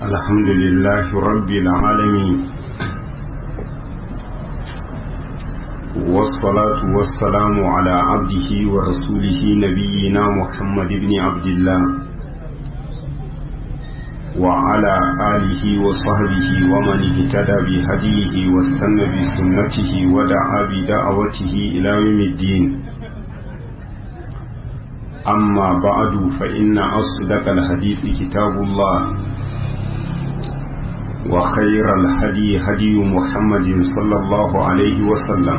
الحمد لله رب العالمين والصلاة والسلام على عبده ورسوله نبينا محمد بن عبد الله وعلى آله وصحبه ومن اهتدى بهديه واستنى بسنته ودعا بدعوته إلى يوم الدين أما بعد فإن أصدق الحديث كتاب الله وخير الهدي هدي محمد صلى الله عليه وسلم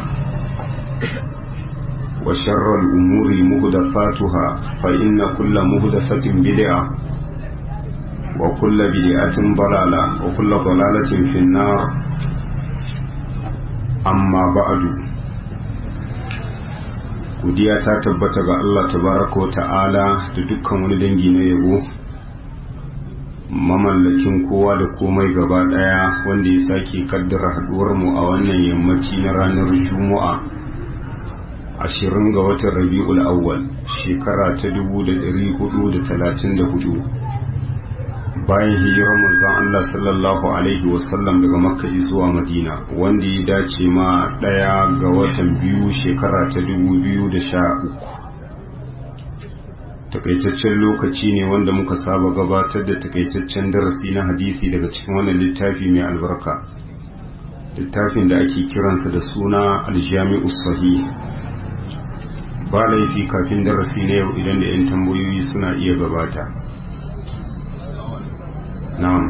وشر الأمور مهدفاتها فإن كل مهدفة بدعة وكل بدعة ضلالة وكل ضلالة في النار أما بعد godiya ta tabbata ga Allah tabaraka wa ta'ala da dukkan wani dangi na yabo mamallakin kowa da komai gaba daya wanda ya sake kaddara haduwar mu a wannan yammaci na ranar juma'a ashirin ga watan rabi'ul awwal shekara ta dubu da dari hudu da talatin da hudu bayan hijirar manzon Allah sallallahu alaihi wasallam daga makka zuwa madina wanda ya dace ma daya ga watan biyu shekara ta dubu biyu da sha uku takaitaccen lokaci ne wanda muka saba gabatar da takaitaccen darasi na hadisi daga cikin wannan littafi mai albarka littafin da ake kiransa da suna aljami'u sahih ba laifi kafin darasi na yau idan da 'yan tambayoyi suna iya gabata na'am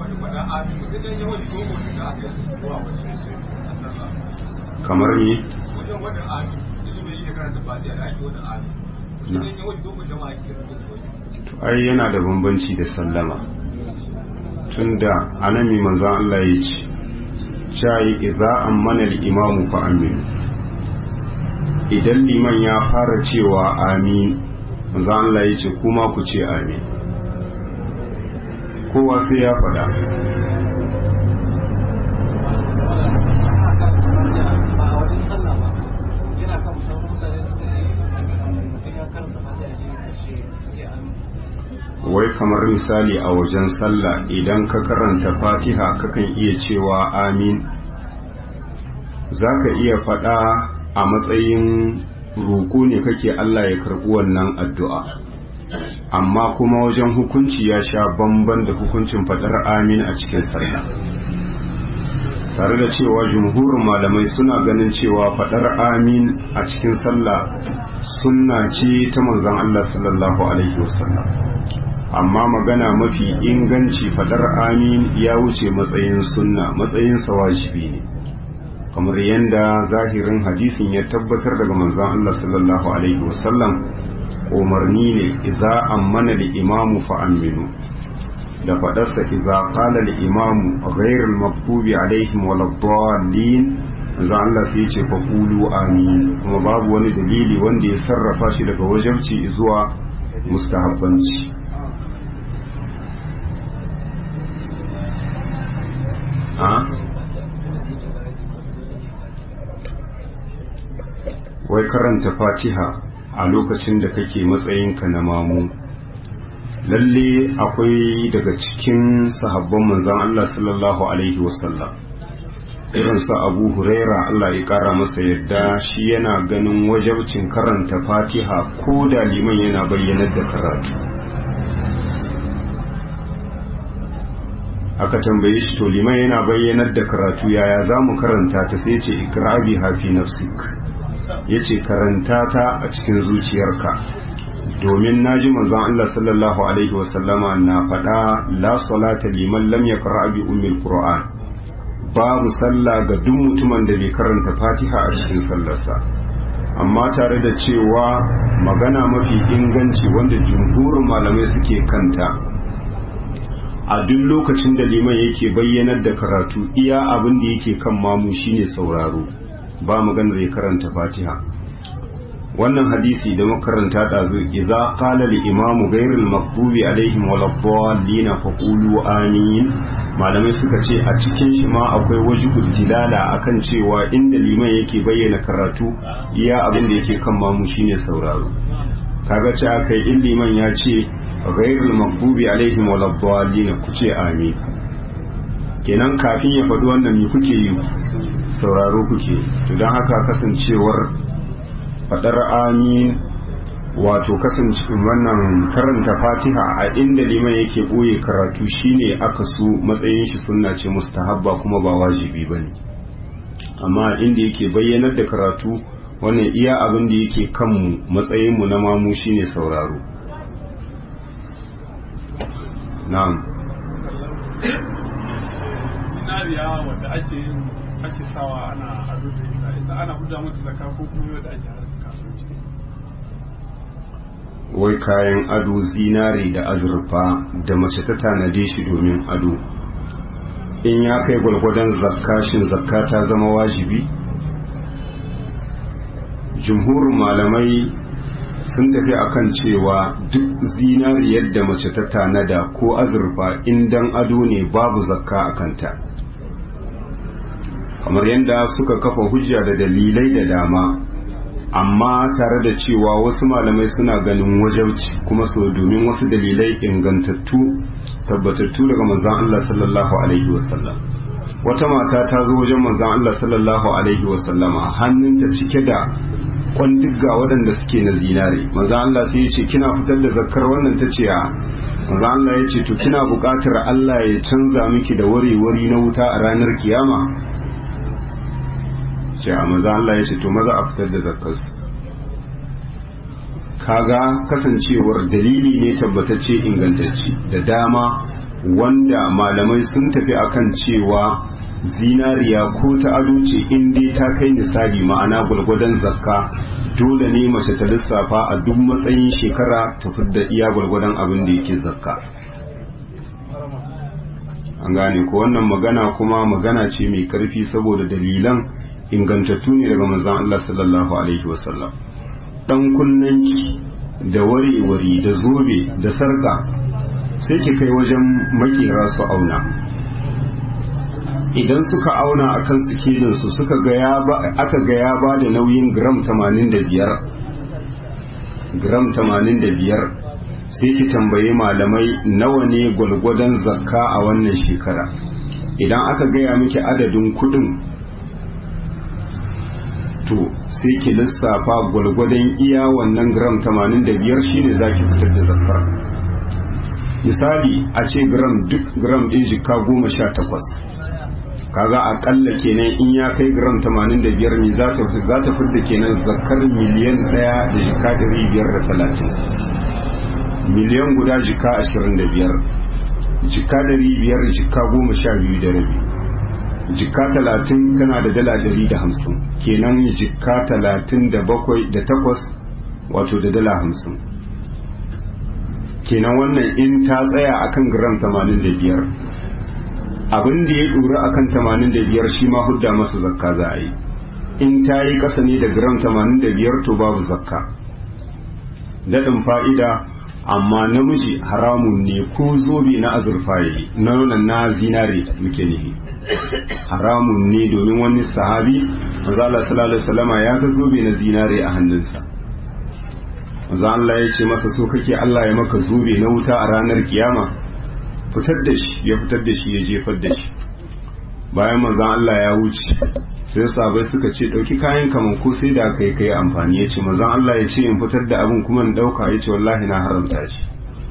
kamar ni ai yana da bambanci da sallama tunda anami manzan Allah ya ce shayi idza ammana al-imamu fa amin idan liman ya fara cewa amin manzan Allah ya ce kuma ku ce amin kowa sai ya faɗa wai kamar misali a wajen sallah idan ka karanta fatiha kakan iya cewa amin za ka iya faɗa a matsayin roƙo ne kake Allah ya karɓi wannan addu'a amma kuma wajen hukunci ya sha bamban da hukuncin faɗar amin a cikin sallah tare da cewa jumhurin malamai suna ganin cewa faɗar amin a cikin sallah sunna ce ta manzon Allah sallallahu alaihi wasallam amma magana mafi inganci faɗar amin ya wuce matsayin sunna matsayin wajibi ne kamar yadda zahirin hadisin ya tabbatar daga manzon Allah sallallahu alaihi wasallam umarni ne idza ammana al-imamu fa aminu da fadarsa idza qala al-imamu ghayr al-maghdubi alaihim waladdallin manzo Allah sai ce fa qulu amin kuma babu wani dalili wanda ya sarrafa shi daga wajibci zuwa mustahabbanci a wai karanta fatiha a lokacin da kake matsayinka na mamu lalle akwai daga cikin sahabban manzan Allah sallallahu alaihi wasallam irin sa abu huraira Allah ya kara masa yadda shi yana ganin wajabcin karanta fatiha ko da liman yana bayyanar da karatu aka tambaye shi to liman yana bayyanar da karatu yaya za mu karanta ta sai ce ikrabi hafi nafsik ya ce karanta ta a cikin zuciyarka domin na ji manzon Allah sallallahu Alaihi wasallama na faɗa la salata liman lam ya bi ummil qur'an babu sallah ga duk mutumin da bai karanta fatiha a cikin sallarsa amma tare da cewa magana mafi inganci wanda jumhurin malamai suke kanta a duk lokacin da liman yake bayyanar da karatu iya abin da yake kan mamu shine sauraro ba maganar ya karanta fatiha wannan hadisi da makaranta ɗazu idza qala al imamu ghayr al maghdubi alaihim wal dallin fa qulu amin malamai suka ce a cikin shi ma akwai wajibul dilala akan cewa inda liman yake bayyana karatu iya abin da yake kan mamu shine sauraro kaga ce akai in liman ya ce ghairul maghdubi alaihim waladdallin ku ce amin kenan kafin ya faɗi wannan me kuke yi sauraro kuke to don haka kasancewar faɗar amin wato kasance wannan karanta fatiha a inda liman yake ɓoye karatu shine aka so matsayin shi sunna ce mustahabba kuma ba wajibi ba ne amma inda yake bayyanar da karatu wannan iya abin da yake kanmu matsayinmu na mamu shine sauraro na'am zinariya wadda ake yin ake sawa ana ado da ita ita ana guda mata zaka ko kuma wadda ake harkar kasuwanci wai kayan ado zinare da azurfa da mace ta tanade shi domin ado in ya kai gwalgwadon zakka shin zakka ta zama wajibi jumhurin malamai sun tafi akan cewa duk zinariyar da mace ta tanada ko azurfa dan ado ne babu zakka a kanta kamar yadda suka kafa hujja da dalilai da dama amma tare da cewa wasu malamai suna ganin wajauci kuma so domin wasu dalilai ingantattu tabbatattu daga manzan Allah sallallahu alaihi wasallam wata mata ta zo wajen manzan Allah sallallahu alaihi wasallama hannunta cike da kwandigga waɗanda suke na zinare manzan Allah sai ya ce kina fitar da zakkar wannan ta ce a manzan Allah ya ce to kina buƙatar Allah ya canza miki da wari-wari na wuta a ranar kiyama ce a maza Allah ya ce to maza a fitar da zakkarsu kaga kasancewar dalili ne tabbatacce ingantacce da dama wanda malamai sun tafi akan cewa zinariya ko ta ado ce in dai ta kai nisabi ma'ana gwalgwadon zakka dole ne mace ta lissafa a duk matsayin shekara ta fidda iya gwalgwadon abin da yake zakka an gane ko wannan magana kuma magana ce mai karfi saboda dalilan ingantattu ne daga manzon Allah sallallahu alaihi wasallam dan kunnanki da wari-wari da zobe da sarka sai ki kai wajen makera su auna idan suka auna akan sikelin su suka ga ya ba aka ga ya ba da nauyin gram 85 gram 85 sai ki tambayi malamai nawa ne gwalgwadon zakka a wannan shekara idan aka gaya miki adadin kudin to sai ki lissafa gwalgwadon iya wannan gram 85 shine za ki fitar da zakar misali a ce gram duk gram ɗin jika goma sha takwas kaga akalla kenan in ya kai gram 85 ne za ta za ta fidda kenan zakar miliyan ɗaya da jika 530 miliyan guda jika 25 jika 500 jika goma sha biyu da rabi jika talatin tana da dala dari da hamsin kenan jika talatin da bakwai da takwas wato da dala hamsin kenan wannan in ta tsaya akan gram tamanin da biyar abin da ya ɗura akan tamanin da biyar shi ma hudda masa zakka za a yi in ta yi ƙasa ne da gram tamanin da biyar to babu zakka daɗin fa'ida amma namiji haramun ne ko zobe na azurfa yayi na na zinare muke nufi haramun ne domin wani sahabi manzo Allah sallallahu alaihi wasallama ya ga zobe na zinare a hannunsa manzo Allah ya ce masa so kake Allah ya maka zobe na wuta a ranar kiyama fitar da shi ya fitar da shi ya jefar da shi bayan manzo Allah ya wuce sai sahabbai suka ce dauki kayan kaman ko sai da kai kai amfani ya ce manzo Allah ya ce in fitar da abin kuma in dauka ya ce wallahi na haramta shi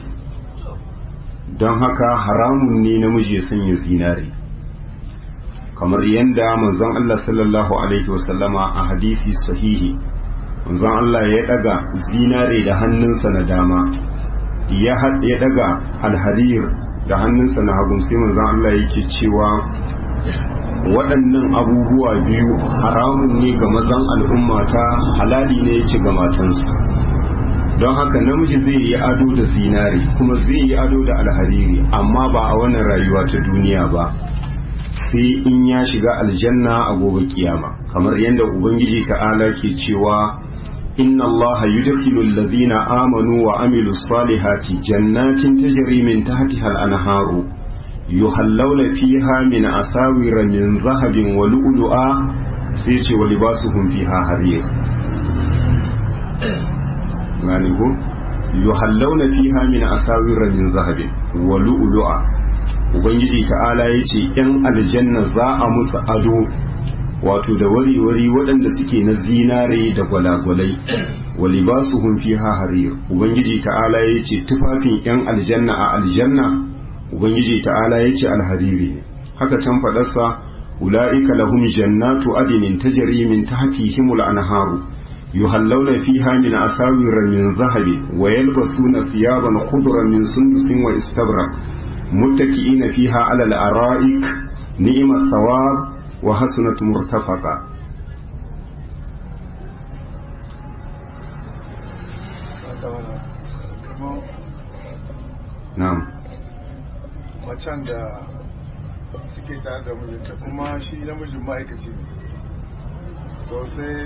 don haka haramun ne namiji ya sanya zinare kamar yadda manzon Allah sallallahu alaihi wasallama a hadisi sahihi manzon Allah ya daga zinare da hannunsa na dama ya ya daga alharir da hannunsa na hagun sai manzon Allah yake cewa waɗannan abubuwa biyu haramun ne ga mazan al'ummata halali ne yake ga matansu don haka namiji zai yi ado da zinare kuma zai yi ado da alhariri amma ba a wannan rayuwa ta duniya ba sai in ya shiga aljanna a gobe kiyama kamar yadda ubangiji ta'ala ke cewa inna allaha yudkhilu alladhina amanu wa amilu salihati jannatin tajri min tahtiha al-anharu yuhallawna fiha min asawira min zahabin wa lu'lu'a sai ce wa libasuhum fiha harir gani ko yuhallawna fiha min asawir min zahabin wa lu'lu'a ubangiji ta'ala yace yan aljanna za a musu ado wato da wari-wari waɗanda suke na zinare da gwalagwalai wa libasuhum fiha harir ubangiji ta'ala yace tufafin yan aljanna a aljanna ubangiji ta'ala yace alhariri haka can fadarsa ulaika lahum jannatu adnin tajri min tahtihim al-anharu yuhallawna fiha min asawir min zahabi wa yalbasuna thiyaban khudran min sundusin wa istabrak muttaki'ina fiha 'ala al-ara'ik ni'mat thawab wa hasunat murtafaqa na'am macen da suke tare da mijinta kuma shi namijin ma'aikaci ne to sai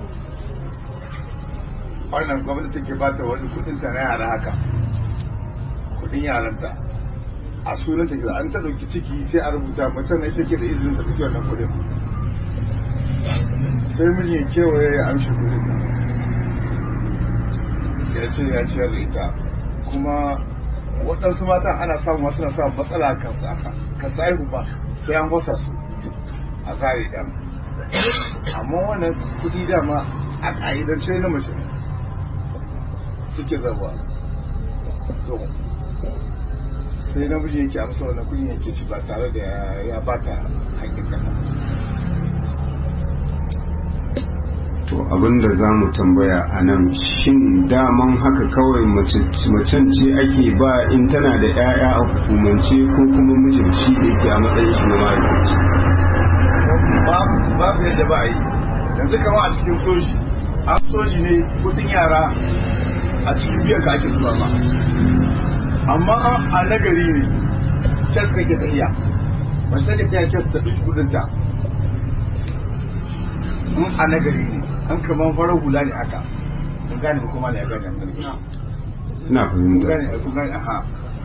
wannan gwamnati take ba ta wani kudin ta na yara haka kudin yaranta a sunan take an ta dauki ciki sai a rubuta macen ne take da izinin ta dauki wannan kudin sai mijin kewaye ya amshi kudin ya ce ya ciyar da ita kuma waɗansu matan ana samun wasu na samun matsala kan sasa ka sa'ihu ba sai an wasa su a tsari ɗan amma wannan kuɗi dama a ƙa'idance na mace suke zarwa to sai namiji yake amsa wannan kuɗi yake ci ba tare da ya bata haƙƙin kanta to abinda za mu tambaya a nan shin daman haka kawai macen ce ake ba in tana da 'ya'ya a hukumance ko kuma mijin shi da yake a matsayin shi na ma'aikaci babu yadda ba a yi yanzu kama a cikin soji an soji ne kudin yara a cikin biyan ka ake zuba ba amma a nagari ne kes kake tafiya ba sai da ta kes ta ɗauki kudinta mun a nagari ne an kaman farar hula ne haka mun gane ba kuma ne ya gane ina mun fahimta gane kun gane aha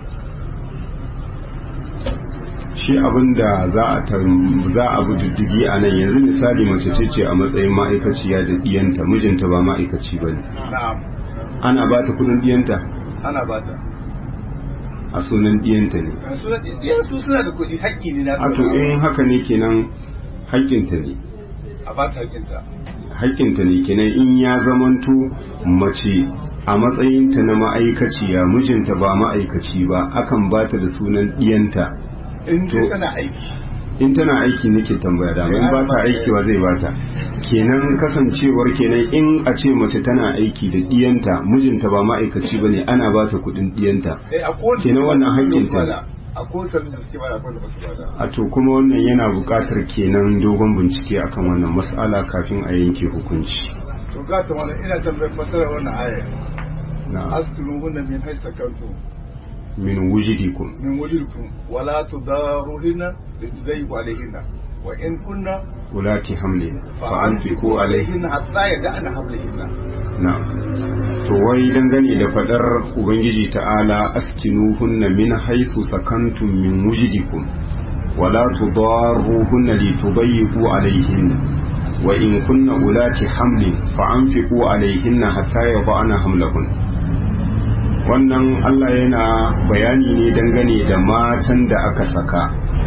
shi abin da za a tam- za a bi diddigi a nan yanzu misali mace ce ce a matsayin ma'aikaciya da diyanta mijinta ba ma'aikaci ba ne na'am ana ba ta kudin diyanta ana ba ta a sunan diyanta ne su na ɗiyan su suna da kuɗi haƙƙi ne na a to in haka ne kenan haƙƙinta ne a ba ta haƙƙinta haƙƙinta ne kenan in ya zamanto mace a matsayinta na ma'aikaciya mijinta ba ma'aikaci ba akan ba ta da sunan diyanta in To- dai tana aiki in tana aiki nake tambaya da in ba ta aiki wa zai bata kenan kasancewar kenan in a ce mace tana aiki da diyanta mijinta ba ma'aikaci bane ana ba ta kudin diyanta eh a kowane Kenan wannan haƙƙin ta ne. a kowane service da suke bada akwai da basu bada a to kuma wannan yana buƙatar kenan dogon bincike akan wannan mas'ala kafin a yanke hukunci to ga ta wannan ina tambayar fasarar wannan aya na askunu hunna min haythu sakantum min wujidikum min wujudkum wala tudaruhinna lidayyiqu alayhinna wa in kunna ulati hamlin fa anfiqu alaihi hatta yada'na hamlihinna na to wai dangane da fadar ubangiji ta'ala askinuhunna min haythu sakantum min wujidikum wala tudarruhunna litubayyiqu alayhinna wa in kunna ulati hamlin fa anfiqu alayhinna hatta yada'na hamlahun wannan Allah yana bayani ne dangane da matan da aka saka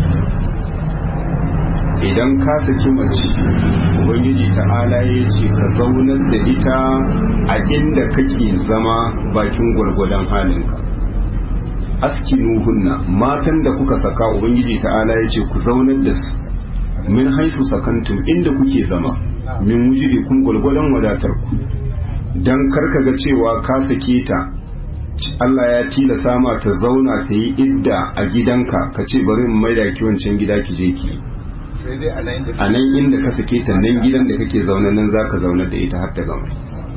idan ka saki mace ubangiji ta'ala ya ce ka zaunar da ita a inda kake zama bakin gwargwadon halinka askinuhunna matan da kuka saka ubangiji ta'ala ya ce ku zaunar da su min haifu sakantum inda kuke zama min wujiri kun gwargwadon wadatar ku dan karka ga cewa ka sake ta Allah ya tilasa ma ta zauna ta yi idda a gidanka ka ce bari in maida ki wancan gida ki je ki yi sai dai a nan da a nan inda ka sake ta nan gidan da kake zaune nan za ka zaunar da ita har ta gama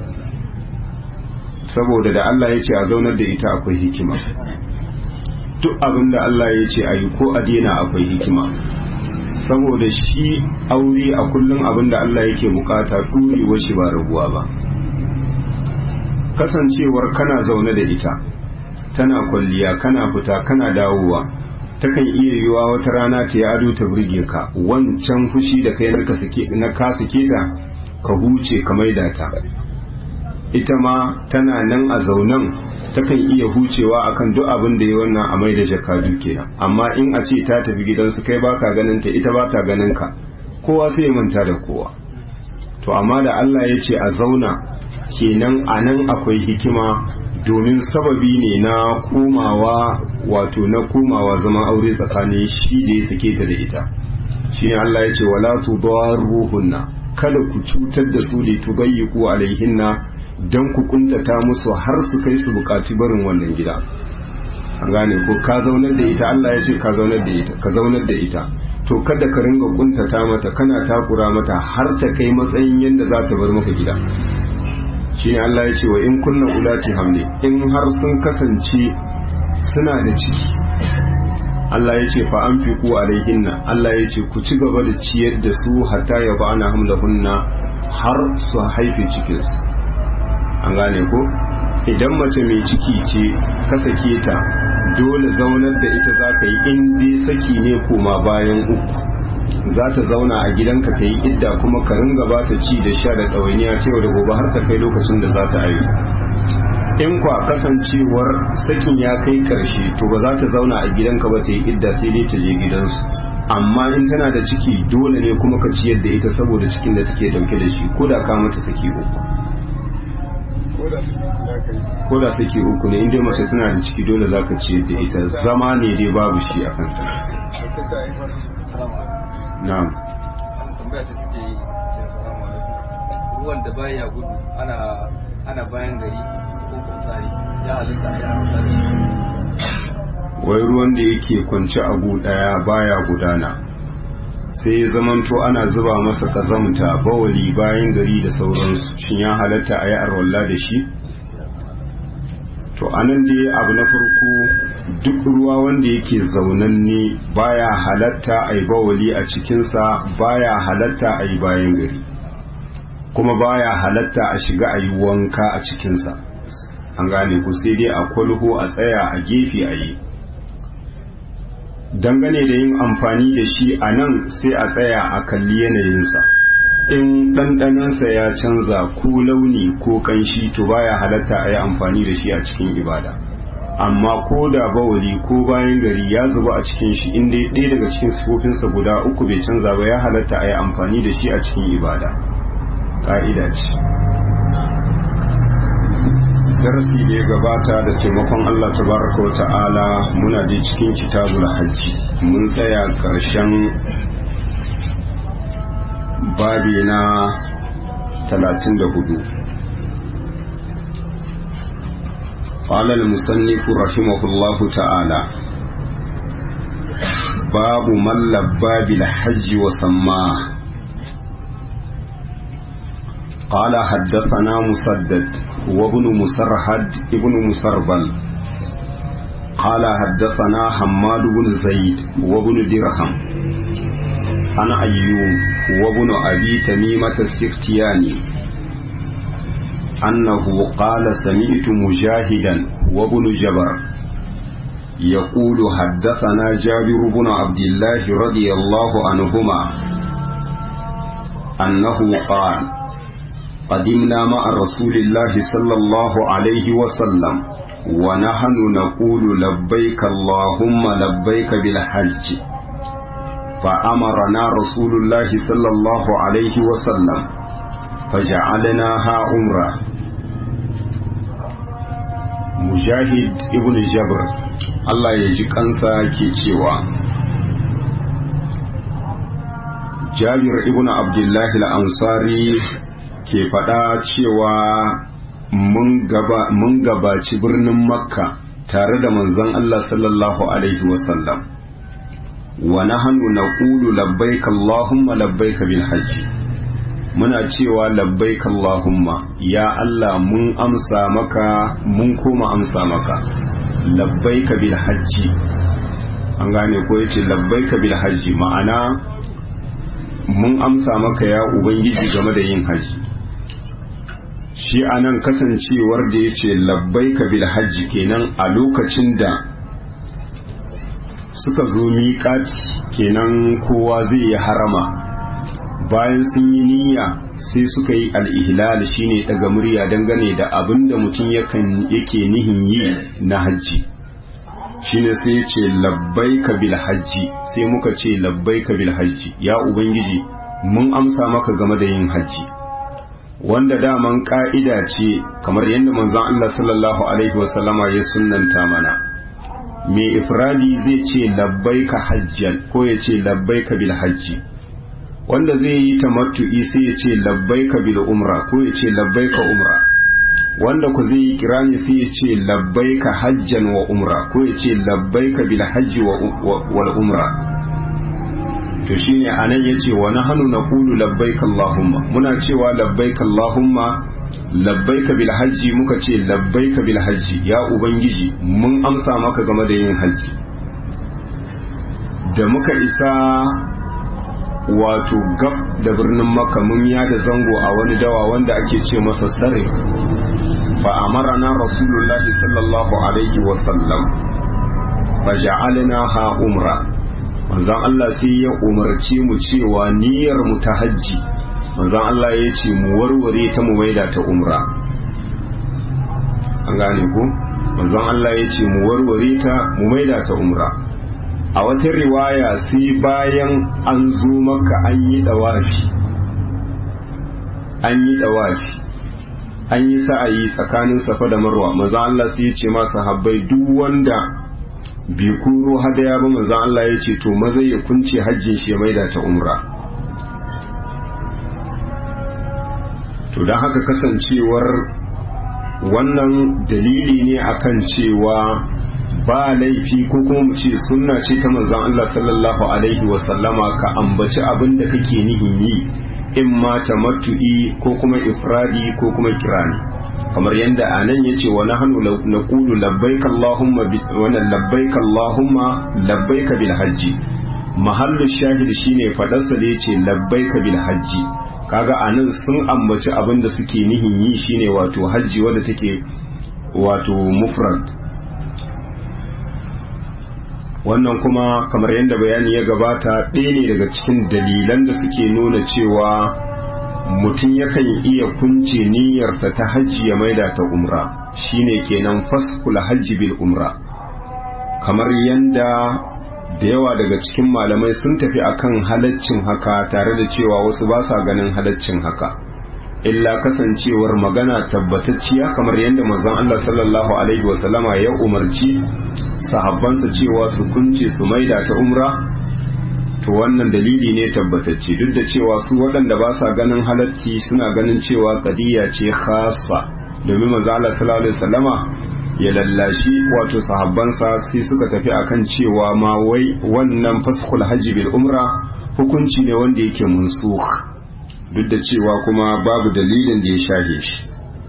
saboda da Allah ya ce a zaunar da ita akwai hikima duk abin da Allah ya ce a yi ko a daina akwai hikima saboda shi aure a kullum abin da Allah yake bukata ɗurewar shi ba rabuwa ba kasancewar kana zaune da ita tana kwalliya kana fita kana dawowa takan iya yiwa wata rana ta yi ado ta burge ka wancan fushi da kai na ka sake ta ka huce ka maida ta ita ma tana nan a zaunan takan iya hucewa akan duk abin da ya wannan a mai da jakadu kenan amma in a ce ta tafi gidansu kai baka ganin ta ita ba ta ganin ka kowa sai ya manta da kowa to amma da Allah ya ce a zauna kenan a nan akwai hikima domin sababi ne na komawa wato na komawa zama aure tsakanin shi da ya sake ta da ita shine Allah ya ce wala tudarruhunna kada ku cutar da su li tubayyiqu alaihinna dan ku kuntata musu har su kai su bukaci barin wannan gida an gane ko ka zaunar da ita Allah ya ce ka zaunar da ita ka zaunar da ita to kada ka ringa kuntata mata kana takura mata har ta kai matsayin yadda za ta bar maka gida shine Allah ya ce wa in kunna ulati hamle in har sun kasance suna da ciki Allah ya ce fa anfiqu alaihinna Allah ya ce ku ci gaba da ciyar da su hatta ya ba ana hamlahunna har su haife cikin su an gane ko idan mace mai ciki ce ka sake ta dole zaunar da ita za ka yi in dai saki ne koma bayan uku za ta zauna a gidanka ta yi idda kuma ka ringa ba ta ci da sha da ɗawainiya cewa da gobe har ta kai lokacin da za ta haihu in kwa kasancewar sakin ya kai karshe to ba za ta zauna a gidanka ba ta yi idda sai dai ta je gidansu amma in tana da ciki dole ne kuma ka ciyar da ita saboda cikin da take dauke da shi ko da ka mata saki uku ko da saki uku ne inda mace tana da ciki dole za ka ciyar da ita zama ne dai babu shi a kanta na'am tambaya ce suke yi ce salamu alaikum ruwan da baya gudu ana ana bayan gari ko kumsari ya halitta ya halitta wai ruwan da yake kwance a gu daya baya gudana sai ya zamanto ana zuba masa kazamta bawali bayan gari da sauransu shin ya halatta a yi arwalla da shi to anan dai abu na farko duk ruwa wanda yake zaunanne baya halatta a yi bawali a cikinsa baya halatta a yi bayan gari kuma baya halatta a shiga a yi wanka a cikinsa an gane ku sai dai a kwalho a tsaya a gefe a yi dangane da yin amfani da shi a nan sai a tsaya a kalli yanayinsa in ɗanɗanansa ya canza ko launi ko ƙanshi to baya halatta a yi amfani da shi a cikin ibada amma ko da bawali ko bayan gari ya zuba a cikin shi inda ɗaya daga cikin sifofinsa guda uku bai canza ba ya halatta a yi amfani da shi a cikin ibada ƙa'ida ce darasi da ya gabata da taimakon Allah tabaraka wa ta'ala muna je cikin kitabul hajji mun tsaya ƙarshen babi na 34 قال المصنف رحمه الله تعالى باب من لبى بالحج وسماه قال حدثنا مسدد وابن مسرهد ابن مسربل قال حدثنا حماد بن زيد وابن درهم عن أيوب وابن أبي تميمة السختياني أنه قال سمعت مجاهدا وابن جبر يقول حدثنا جابر بن عبد الله رضي الله عنهما أنه قال قدمنا مع رسول الله صلى الله عليه وسلم ونحن نقول لبيك اللهم لبيك بالحج فأمرنا رسول الله صلى الله عليه وسلم فجعلناها عمرة مجاهد ابن جبر Allah ya ji kansa ke cewa Jabir ibn Abdullahi al-Ansari ke faɗa cewa mun gabaci birnin Makka tare da manzon Allah sallallahu Alaihi wasallam wa nahnu naqulu labbaik Allahumma labbaik bil hajji muna cewa labbaik Allahumma ya Allah mun amsa maka mun koma amsa maka labbaik bil hajji an gane ko yace labbaik bil hajji ma'ana mun amsa maka ya ubangiji game da yin haji shi anan kasancewar da yace labbaik bil hajji kenan a lokacin da suka zo miƙati kenan kowa zai yi harama bayan sun yi niyya sai suka yi al'ihlal shine daga murya dangane da abin da mutum yake nihin yi na hajji shine sai ya ce labbai ka bil hajji sai muka ce labbai ka bil hajji ya ubangiji mun amsa maka game da yin hajji wanda daman ka'ida ce kamar yadda manzon Allah sallallahu alaihi wasallama ya sunnanta mana mai ifradi zai ce labbai ka hajjan ko ya ce labbai ka bil hajji wanda zai yi tamattu'i sai ya ce labbaika bil umra ko ya ce labbaika umra wanda ku zai yi kirani sai ya ce labbaika hajjan wa umra ko ya ce labbaika bil hajji wal umra to shine anan yace wa nahnu naqulu labbaika allahumma muna cewa labbaika allahumma labbaika bil hajji muka ce labbaika bil hajji ya ubangiji mun amsa maka game da yin hajji da muka isa wato gab da birnin makka mun da zango a wani dawa wanda ake ce masa sare fa amarana rasulullahi sallallahu alaihi wasallam fa ja'alna ha umra manzon Allah sai ya umarci mu cewa niyyar mu ta hajji manzon Allah ya ce mu warware ta mu maida ta umra an gane ku manzon Allah ya ce mu warware ta mu maida ta umra a wata riwaya sai bayan an zo maka an yi dawafi an yi dawafi an yi sa'ayi tsakanin safa da marwa maza Allah sai ya ce masa habbai duk wanda bi kuro hadaya ba maza Allah ya ce to maza ya kunce hajjin shi ya maida ta umra to don haka kasancewar wannan dalili ne akan cewa ba laifi ko kuma mu ce sunna ce ta manzon Allah sallallahu alaihi wa sallama ka ambaci abin da kake nihin yi in ma tamattu'i ko kuma ifradi ko kuma kirani kamar yadda a nan ya ce wa nahnu naqulu labbaik allahumma wa labbaik allahumma labbaik bil hajji mahallu shahid shine fadarsa da yace labbaik bil hajji kaga anan sun ambaci abin da suke nihin yi shine wato hajji wadda take wato mufrad wannan kuma kamar yadda bayani ya gabata ɗaya ne daga cikin dalilan da suke nuna cewa mutum yakan iya kunce niyyarsa ta hajji ya maida ta umra shine kenan faskul hajji bil umra kamar yadda da yawa daga cikin malamai sun tafi akan halaccin haka tare da cewa wasu ba sa ganin halaccin haka illa kasancewar magana tabbatacciya kamar yadda manzon Allah sallallahu alaihi wasallama ya umarci sahabbansa cewa su kunce su maida ta umra to wannan dalili ne tabbatacce duk da cewa su waɗanda ba sa ganin halacci suna ganin cewa kadiya ce khassa domin manzo Allah sallallahu alaihi wasallama ya lallashi wato sahabbansa sai suka tafi akan cewa ma wai wannan faskhul hajji bil umra hukunci ne wanda yake munsukh duk da cewa kuma babu dalilin da ya shage shi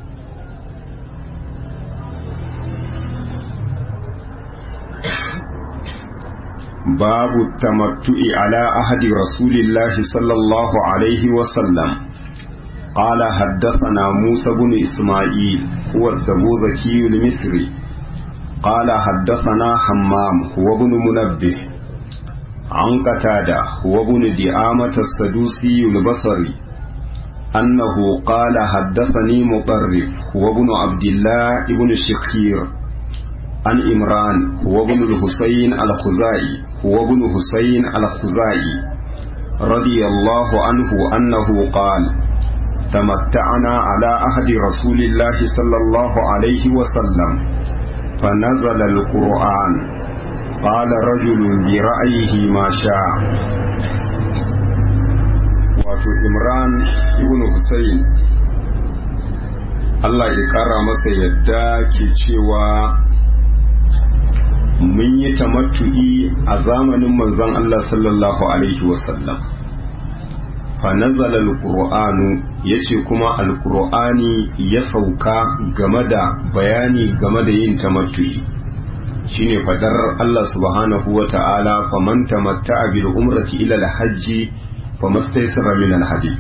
باب التمتع على أحد رسول الله صلى الله عليه وسلم قال حدثنا موسى بن إسماعيل هو التبوذكي المصري قال حدثنا حمام هو بن منبه عن قتادة هو بن دعامة السدوسي البصري أنه قال حدثني مطرف هو بن عبد الله بن الشخير عن إمران هو ابن الحسين الخزائي هو ابن حسين الخزائي رضي الله عنه أنه قال تمتعنا على أهد رسول الله صلى الله عليه وسلم فنزل القرآن قال رجل برأيه ما شاء wato imran ibn Hussein Allah ya kara masa yadda ke cewa mun yi tamattu'i a zamanin manzon Allah sallallahu alaihi wasallam fa nazala alqur'anu yace kuma alqur'ani ya sauka game da bayani game da yin tamattu'i shine fadar Allah subhanahu wa ta'ala faman tamatta'a bil umrati ila al-hajji famastaysara min al-hadi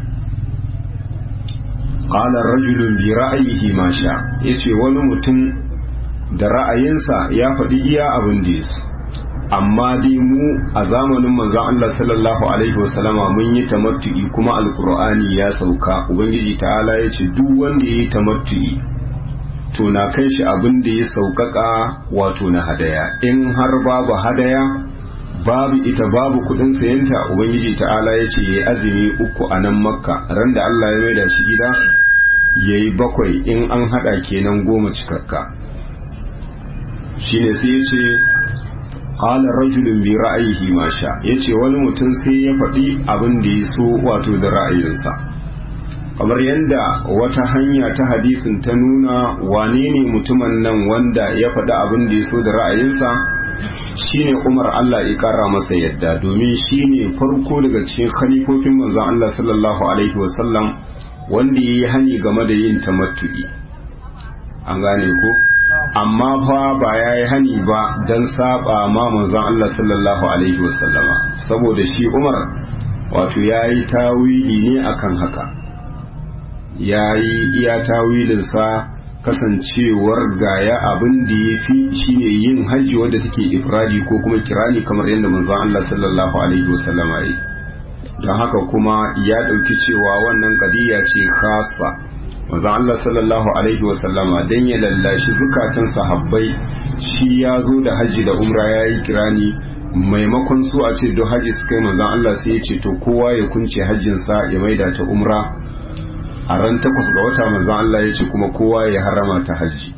qala rajulun bi ra'yihi ma sha yace wani mutum da ra'ayinsa ya faɗi iya abin da ya amma dai mu a zamanin manzon Allah sallallahu alaihi wasallama mun yi tamattu'i kuma alqur'ani ya sauka ubangiji ta'ala ya ce duk wanda ya yi tamattu'i to na kan shi abin da ya sauƙaƙa wato na hadaya in har babu hadaya babu ita babu kudin sayanta ubangiji ta'ala ya ce yayi azumi uku a nan makka ran da Allah ya maida shi gida yayi bakwai in an hada kenan goma cikakka shine sai ya ce qala rajulun bi ra'ayihi ma sha yace wani mutum sai ya faɗi abin da ya so wato da ra'ayinsa kamar yadda wata hanya ta hadisin ta nuna wane ne mutumin nan wanda ya faɗi abin da ya so da ra'ayinsa shine Umar Allah ya kara masa yadda domin shine farko daga cikin khalifofin manzon Allah sallallahu alaihi wasallam wanda yayi hani game da yin tamattu'i an gane ko amma fa ba yayi hani ba dan saba ma manzon Allah sallallahu alaihi wasallama saboda shi Umar wato yayi tawili ne akan haka yayi iya tawilinsa kasancewar gaya abin da ya fi shine yin hajji wadda take ifradi ko kuma kirani kamar yadda manzon Allah sallallahu alaihi wasallama yi don haka kuma ya ɗauki cewa wannan kadiya ce khasa manzon Allah sallallahu alaihi wasallama dan ya lallashi zukatan sahabbai shi ya zo da hajji da umra ya yi kirani maimakon su a ce don hajji su kai manzon Allah sai ya ce to kowa ya kunce hajjinsa ya maida ta umra a ran takwas ga wata manzon Allah ya ce kuma kowa ya harama ta hajji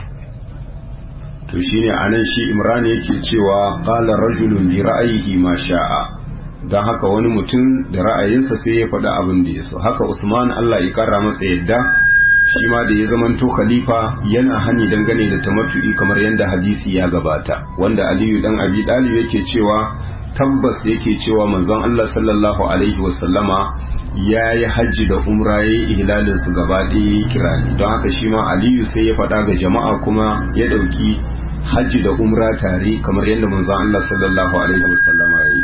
to shine anan shi Imran yake cewa qala rajulun bi ra'ayihi ma sha'a dan haka wani mutum da ra'ayinsa sai ya faɗi abin da ya so haka Usman Allah ya kara masa yadda shi ma da ya zamanto khalifa yana hani dangane da tamattu'i kamar yadda hadisi ya gabata wanda Aliyu dan Abi Talib yake cewa tabbas yake cewa manzon Allah sallallahu alaihi wasallama ya yi hajji da umra ya yi ihlalin su gaba ɗaya kirani don haka shi ma aliyu sai ya faɗa ga jama'a kuma ya ɗauki hajji da umra tare kamar yadda manzon Allah sallallahu alaihi wasallama ya yi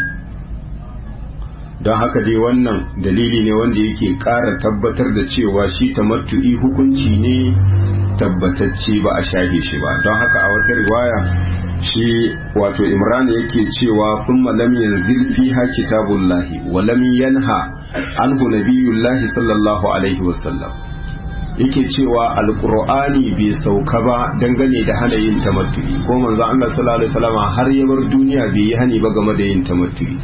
don haka dai wannan dalili ne wanda yake ƙara tabbatar da cewa shi tamattu'i hukunci ne tabbatacce ba a shahe shi ba don haka a wata riwaya shi wato imran yake cewa kuma lam yanzil fiha kitabullahi wa lam yanha anhu nabiyullahi sallallahu alaihi wasallam yake cewa alqur'ani bai sauka ba dangane da hana yin tamattu'i ko manzo Allah sallallahu alaihi wasallam har ya bar duniya bai yi hani ba game da yin tamattu'i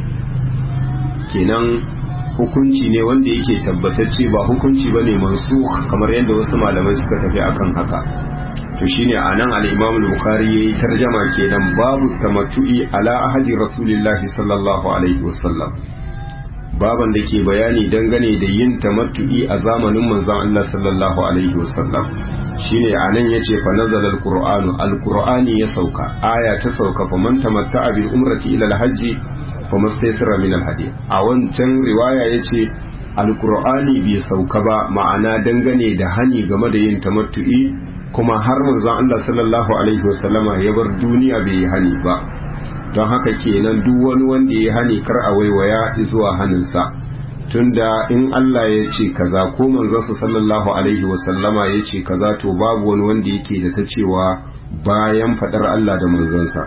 kenan hukunci ne wanda yake tabbatacce ba hukunci bane mansukh kamar yadda wasu malamai suka tafi akan haka to shine anan al-Imam al-Bukhari yayi tarjama kenan babu tamattu'i ala ahadi Rasulillahi sallallahu alaihi wasallam baban da ke bayani dangane da yin tamattu'i a zamanin manzon Allah sallallahu alaihi wasallam shine anan yace fa nazala al-Qur'anu al-Qur'ani ya sauka aya ta sauka fa man tamatta'a bil umrati ila al-hajji fa mustaysira min al-hadi a wancan riwaya yace al-Qur'ani bai sauka ba ma'ana dangane da hani game da yin tamattu'i kuma har manzon Allah sallallahu alaihi wasallama ya bar duniya bai yi hani ba don haka kenan duk wani wanda ya hani kar a waiwaya zuwa haninsa tunda in Allah ya ce kaza ko manzon sallallahu alaihi wasallama ya ce kaza to babu wani wanda yake da ta cewa bayan fadar Allah da manzonsa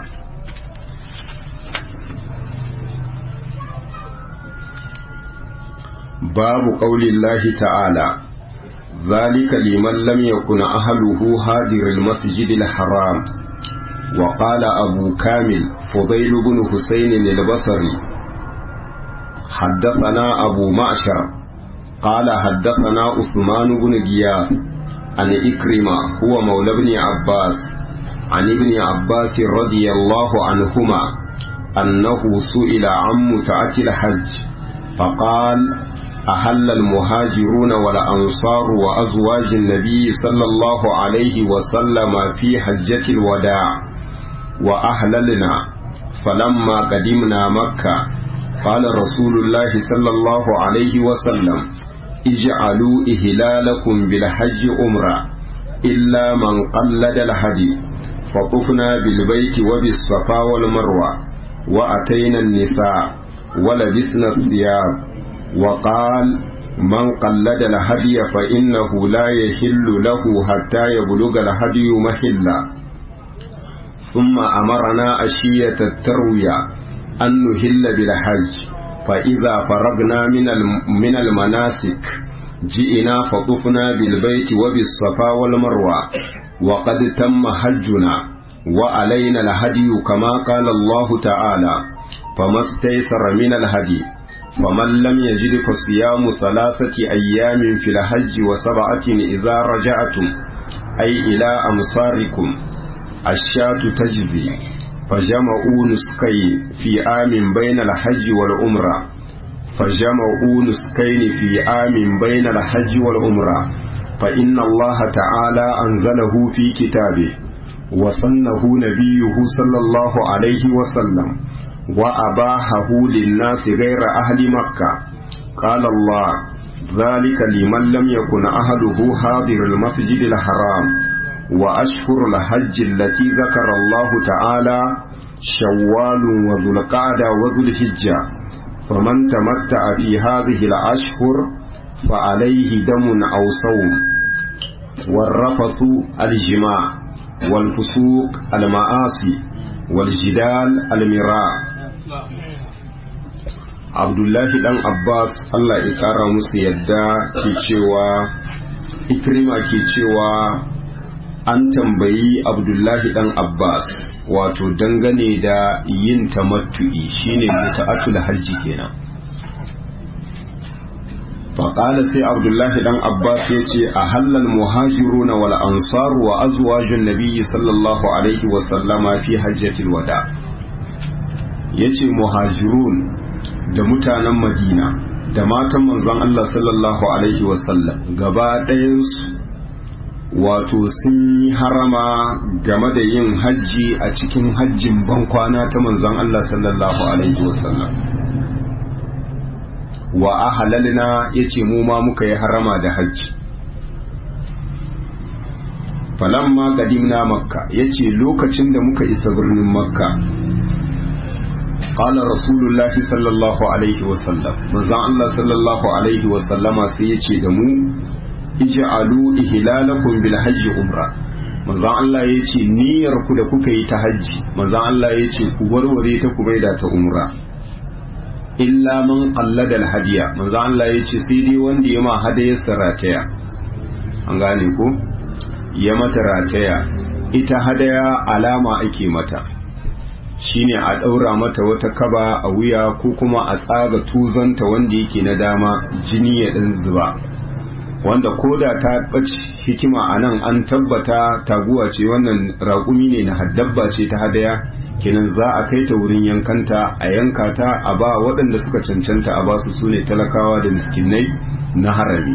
babu qaulillahi ta'ala ذلك لمن لم يكن أهله هادر المسجد الحرام وقال أبو كامل فضيل بن حسين البصري حدثنا أبو معشر قال حدثنا عثمان بن غياث عن إكرمة هو مولى ابن عباس عن ابن عباس رضي الله عنهما أنه سئل عن متعة الحج فقال أهل المهاجرون والأنصار وأزواج النبي صلى الله عليه وسلم في حجة الوداع وأهللنا فلما قدمنا مكة قال رسول الله صلى الله عليه وسلم اجعلوا إهلالكم بالحج أمرا إلا من قلد الهدي فطفنا بالبيت وبالصفا والمروة وأتينا النساء ولبسنا الثياب وقال من قلد الهدي فإنه لا يحل له حتى يبلغ الهدي محلا ثم أمرنا أشية التروية أن نهل بالحج فإذا فرغنا من من المناسك جئنا فطفنا بالبيت وبالصفا والمروة وقد تم حجنا وعلينا الهدي كما قال الله تعالى فما استيسر من الهدي فمن لم يجد فصيام ثلاثة أيام في الحج وسبعة إذا رجعتم أي إلى أمصاركم الشاة تجزي فجمعوا نسكين في عام بين الحج والعمرة فجمعوا نسكين في عام بين الحج والعمرة فإن الله تعالى أنزله في كتابه وصنه نبيه صلى الله عليه وسلم وأباحه للناس غير أهل مكة قال الله ذلك لمن لم يكن أهله حاضر المسجد الحرام وأشهر الحج التي ذكر الله تعالى شوال وذو القعدة وذو الحجة فمن تمتع في هذه الأشهر فعليه دم أو صوم والرفث الجماع والفسوق المآسي والجدال المراء abdullahi dan abbas allah ya kara musu yadda ke cewa ikrima ke cewa an tambayi abdullahi dan abbas wato dangane da yin tamattu'i shine muta'atul hajji kenan faƙala sai abdullahi dan abbas ya ce a halal muhajiruna wal ansar wa azwajun nabiyyi sallallahu alaihi wasallama fi hajjatil wada ya ce muhajirun da mutanen madina da matan manzon Allah sallallahu alaihi wasallam gaba ɗayansu wato sun yi harama game da yin hajji a cikin hajjin bankwana ta manzon Allah sallallahu alaihi wasallam wa ahalalna yace mu ma muka yi harama da hajji falamma qadimna makka yace lokacin da muka isa birnin makka qala rasulullahi sallallahu alaihi wasallam manzon Allah sallallahu alaihi wasallama sai yace da mu ij'alu ihlalakum bil hajji umra manzon Allah yace niyyar ku da kuka yi ta hajji manzon Allah yace ku warware ta ku maida ta umra illa man qallada al hadiya manzon Allah yace sai dai wanda ya ma hadayar sarataya an gane ko ya mata rataya ita hadaya alama ake mata shine a ɗaura mata wata kaba a wuya ko kuma a tsaga tuzanta wanda yake na dama jini ya ɗan zuba wanda koda ta ɓace hikima a nan an tabbata taguwa ce wannan raƙumi ne na haddabba ce ta hadaya kenan za a kai ta wurin yankanta a yanka ta a ba waɗanda suka cancanta a basu su ne talakawa da miskinai na harami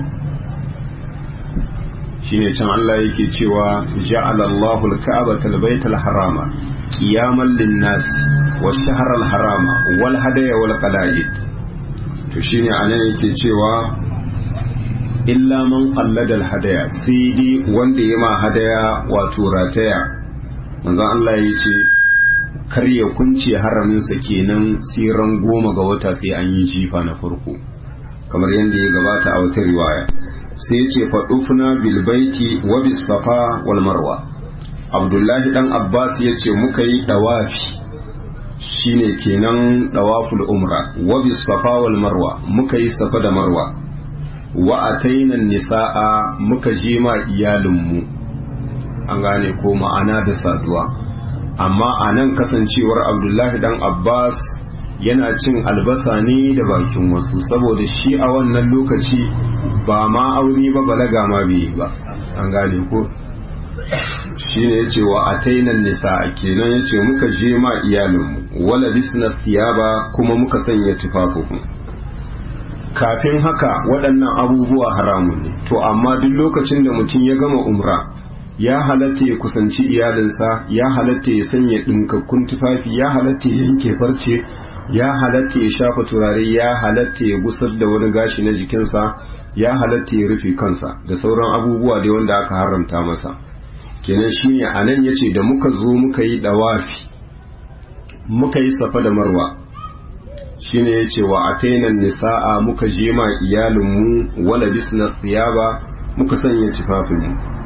shine can Allah yake cewa ja'ala Allahu al-ka'bata al-baytal harama qiyaman lin-nas wash-shahra al-harama wal hadaya wal qala'id to shine anan yake cewa illa man qallada al-hadaya sai dai wanda ya ma hadaya wato rataya manzon Allah yace kar ya kunce haramin sa kenan siran goma ga wata sai an yi jifa na farko kamar yadda ya gabata a wata riwaya sai ce faɗufuna bilbaiti wa safa wal marwa abdullahi dan abbas ya ce muka yi ɗawafi shine kenan ɗawaful umra wa safa wal marwa muka yi safa da marwa wa atainan nisa'a muka je ma iyalinmu an gane ko ma'ana da saduwa amma a nan kasancewar abdullahi dan abbas yana cin albasa ne da bakin wasu saboda shi a wannan lokaci ba ma aure ba balaga ma bai ba an gane ko shi ne ya ce wa a tainan nisa kenan ya ce muka je ma iyalinmu wala bisna siyaba kuma muka sanya tufafuku kafin haka waɗannan abubuwa haramun ne to amma duk lokacin da mutum ya gama umra ya halatta ya kusanci iyalinsa ya halatta ya sanya ɗinkakkun tufafi ya halatta ya yanke farce ya halatta ya shafa turare ya halatta ya gusar da wani gashi na jikinsa ya halatta ya rufe kansa da sauran abubuwa da wanda aka haramta masa kenan shine a nan ya ce da muka zo muka yi dawafi muka yi safa da marwa shine ya ce wa atainan nisa'a muka je ma iyalinmu wala bisna siyaba muka sanya tufafinmu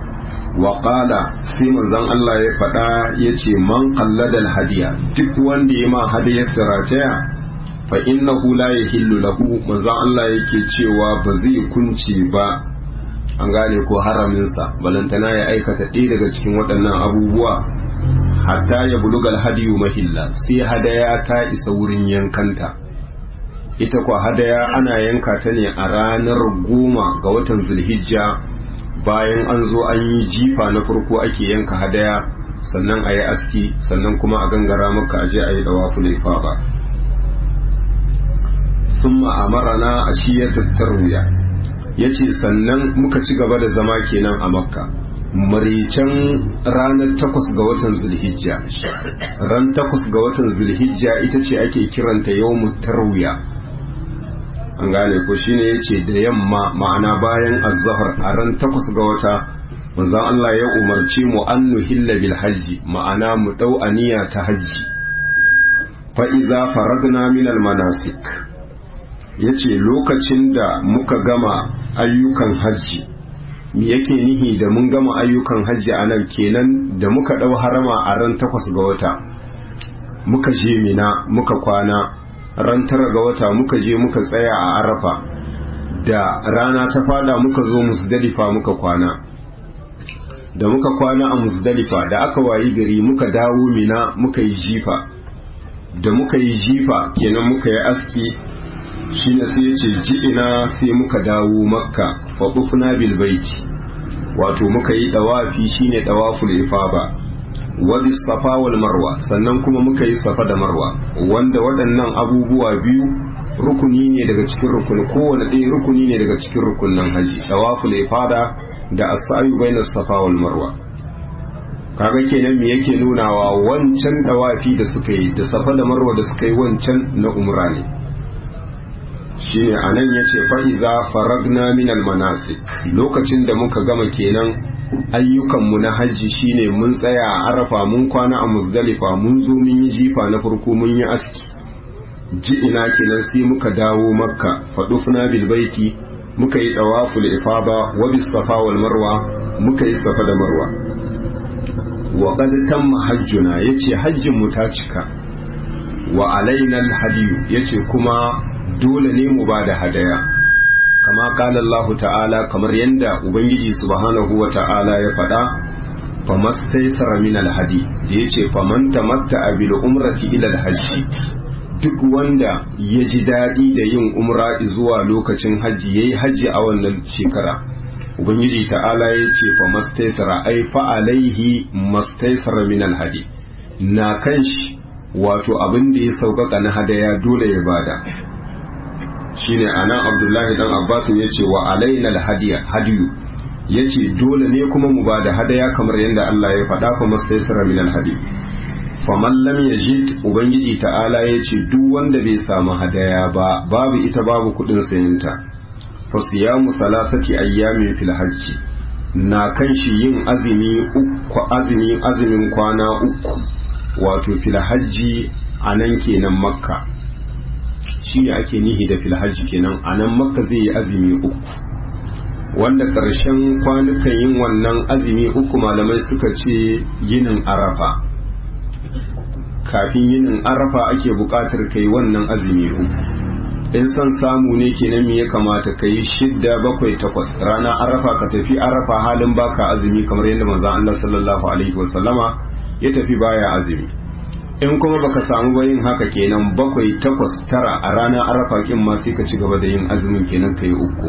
waƙala sai manzon Allah ya faɗa ya ce man kalladal hadiya duk wanda ya ma hadiyar sirataya fa innahu la yahillu lahu manzon Allah yake cewa ba zai kunce ba an gane ko haraminsa balantana ya aikata ɗaya daga cikin waɗannan abubuwa hatta ya bulugal hadiyu mahilla sai hadaya ta isa wurin yankanta ita kwa hadaya ana yanka ta ne a ranar goma ga watan zulhijja bayan an zo an yi jifa na farko ake yanka hadaya sannan a yi aski sannan kuma a gangara maka aje a yi dawa fulaifa ba sun ma'amarana a shiyatar tarwiya ya ce sannan muka ci gaba da zama kenan a makka maricen ranar takwas ga watan zulhijja ran takwas ga watan zulhijja ita ce ake kiranta yau tarwiya an gane ko shine yace da yamma ma'ana bayan azhar a ran takwas ga wata manzon Allah ya umarci mu an nuhilla bil hajji ma'ana mu dau aniya ta hajji fa idza faragna min al manasik yace lokacin da muka gama ayyukan hajji me yake nihi da mun gama ayyukan hajji a nan kenan da muka dau harama a ran takwas ga wata muka je mina muka kwana ran tara ga wata muka je muka tsaya a arafa da rana ta fada muka zo musdalifa muka kwana da muka kwana a musdalifa da aka wayi gari muka dawo mina muka yi jifa da muka yi jifa kenan muka yi aski shine sai ya ce ji'ina sai muka dawo makka faɓufna bilbaiti wato muka yi ɗawafi shine ɗawaful ifaba wadi safa wal marwa sannan kuma muka yi safa da marwa wanda waɗannan abubuwa biyu rukuni ne daga cikin rukuni kowane ɗaya rukuni ne daga cikin rukunin haji tawaful ifada da as-sa'yu bainas safa wal marwa kaga kenan me yake nunawa wancan dawafi da suka yi da safa da marwa da suka yi wancan na umra ne shine anan yace fa iza faragna min al manasik lokacin da muka gama kenan ayyukanmu na hajji shine mun tsaya a arafa mun kwana a musdalifa mun zo mun yi jifa na farko mun yi aski ji ina kenan sai muka dawo makka fadufna bil baiti muka yi tawaful ifada wa bis safa wal marwa muka yi safa da marwa wa qad tamma hajjuna yace hajjin mu ta cika wa alaina al hadiyu yace kuma dole ne mu bada hadaya kama kala Allah ta'ala kamar yadda Ubangiji subhanahu wa ta'ala ya faɗa famastaisara min alhadi da ya ce faman tamatta bil umrati ila alhajji duk wanda ya ji daɗi da yin umra zuwa lokacin hajji ya yi hajji a wannan shekara Ubangiji ta'ala ya ce famastaisara ai fa'alaihi mastaisara min alhadi na kan shi wato abin da ya sauƙaƙa na hadaya dole ya bada shine anan abdullahi dan abbasin ya ce wa alaina alhadiya hadiyu ya ce dole ne kuma mu ba da hadaya kamar yadda Allah ya faɗa fa mastaisara min alhadi faman lam yajid ubangiji ta'ala ya ce duk wanda bai samu hadaya ba babu ita babu kudin sayinta fa siyamu salasati ayyamin fil hajji na kan shi yin azumi uku azumi azumin kwana uku wato fil hajji anan kenan makka shi ne ake nihi da filhaji kenan a nan makka zai yi azumi uku wanda ƙarshen kwanukan yin wannan azumi uku malamai suka ce yinin arafa kafin yinin arafa ake buƙatar kai wannan azumi uku in son samu ne kenan me ya kamata ka yi shidda bakwai takwas rana arafa ka tafi arafa halin baka azumi kamar yadda manzon Allah sallallahu alaihi wasallama ya tafi baya azumi in kuma baka samu ba yin haka kenan bakwai takwas tara a ranar arafa kin ma sai ka ci gaba da yin azumin kenan kai uku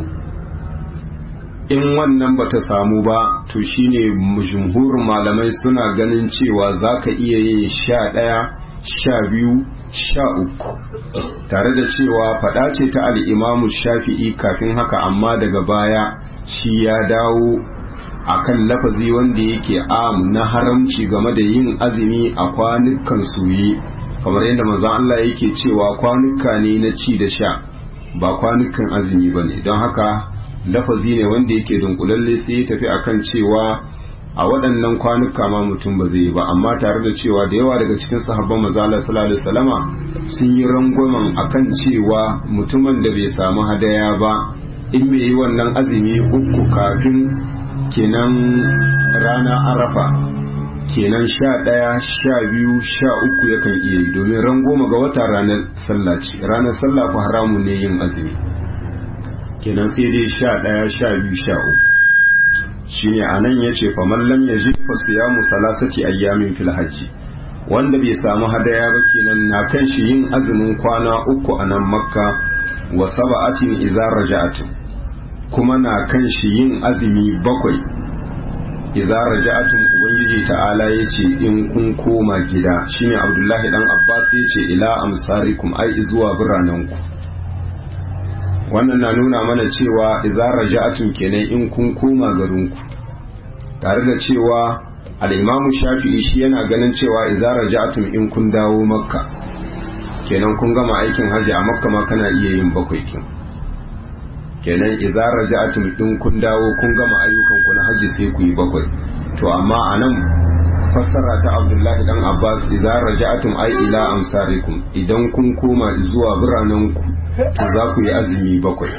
in wannan bata samu ba to shine jumhurin malamai suna ganin cewa zaka iya yin sha ɗaya sha biyu sha uku tare da cewa faɗa ce ta al'imamu shafi'i kafin haka amma daga baya shi ya dawo akan lafazi wanda yake am na haramci game da yin azumi a kwanukan soye kamar yadda manzon Allah yake cewa kwanuka ne na ci da sha ba kwanukan azumi ba ne don haka lafazi ne wanda yake dunkulalle sai ya tafi akan cewa a waɗannan kwanuka ma mutum ba zai yi ba amma tare da cewa da yawa daga cikin sahabban mazala sallallahu alaihi wasallama sun yi rangwamen akan cewa mutumin da bai samu hadaya ba in mai yi wannan azumi uku kafin kenan rana arafa kenan sha ɗaya sha biyu sha uku yakan iya yi domin ran goma ga wata ranar sallah ce ranar sallah ku haramun ne yin azumi kenan sai dai sha ɗaya sha biyu sha uku shine a nan ya ce faman lam ya ji fasiyamu salasati ayyamin fil hajji wanda bai samu hadaya ba kenan na kan shi yin azumin kwana uku a nan makka wa saba'atin idza raja'atin kuma na kan shi yin azumi bakwai idza raja'atum ubangiji ta'ala yace in kun koma gida shine abdullahi dan abbas yace ila amsarikum ai zuwa biranenku wannan na nuna mana cewa idza raja'atum kenan in kun koma garinku tare da cewa al-imamu shafi'i shi yana ganin cewa idza raja'atum in kun dawo makka kenan kun gama aikin haji a makka ma kana iya yin bakwai kin kenan idza raja'atum in kun dawo kun gama ayyukan ku na haji sai ku yi bakwai to amma anan fassara ta Abdullahi dan Abbas idza raja'atum ai ila amsarikum idan kun koma zuwa biranen ku to za ku yi azumi bakwai